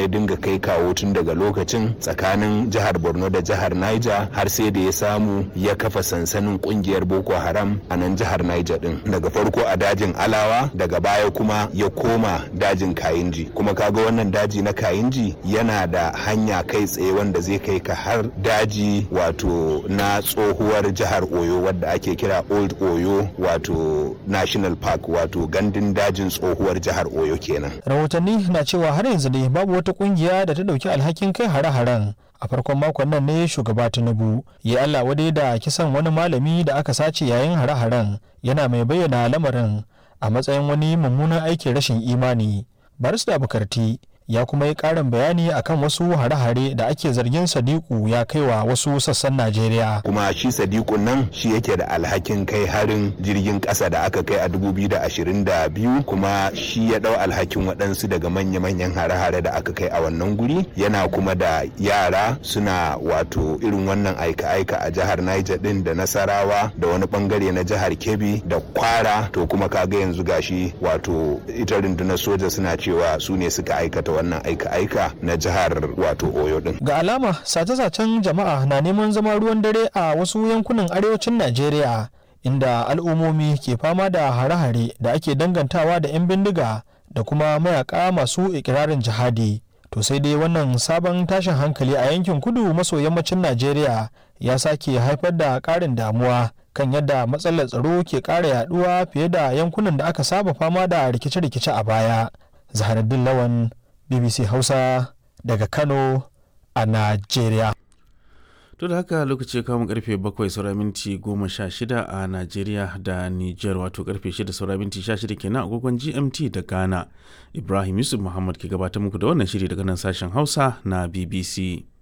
ya dinga kai kawo tun daga lokacin tsakanin jihar borno da jihar niger har sai da ya samu ya kafa sansanin kungiyar boko haram a nan jihar niger din daga farko a dajin alawa daga baya kuma ya koma dajin kayinji kuma kaga wannan daji na kayinji yana da hanya kai tsaye wanda zai kai ka har daji wato na tsohuwar jihar oyo wadda ake kira old oyo wato national park wato gandun dajin tsohuwar jihar oyo kenan rahotanni na cewa har yanzu dai babu wata kungiya da ta dauki alhakin kai hare-haren a farkon makon nan ne shugaba tinubu ya allah wadai da kisan wani malami da aka sace yayin hare-haren yana mai bayyana lamarin a matsayin wani mummunan aikin rashin imani barista bukarti ya kuma yi karin bayani akan wasu hare-hare da ake zargin sadiku ya kaiwa wasu sassan najeriya kuma shi sadiku nan shi yake da alhakin kai harin jirgin kasa da aka kai a 2022 kuma shi ya dau alhakin waɗansu daga manya-manyan hare-hare da aka kai a wannan guri yana kuma da yara suna wato irin wannan aika-aika a jihar niger din da nasarawa da wani bangare na jihar kebbi da kwara to kuma kaga yanzu gashi wato ita rundunar soja suna cewa su ne suka aikata wannan aika-aika na jihar wato oyo din ga alama sace-sacen jama'a na neman zama ruwan dare a wasu yankunan arewacin najeriya inda al'ummomi ke fama da hare-hare da ake dangantawa da 'yan bindiga da kuma mayaka masu ikirarin jihadi to sai dai wannan sabon tashin hankali a yankin kudu maso yammacin najeriya ya sake haifar da ƙarin damuwa kan yadda matsalar tsaro ke ƙara yaduwa fiye da yankunan da aka saba fama da rikice-rikice a baya zaharaddin lawan bbc hausa daga kano a najeriya to da haka lokaci kamun karfe 7 saura minti 16 a najeriya da niger wato karfe 6 saura minti 16 kenan agogon gmt da ghana ibrahim yusuf muhammad ke gabatar muku da wannan shiri daga nan sashen hausa na bbc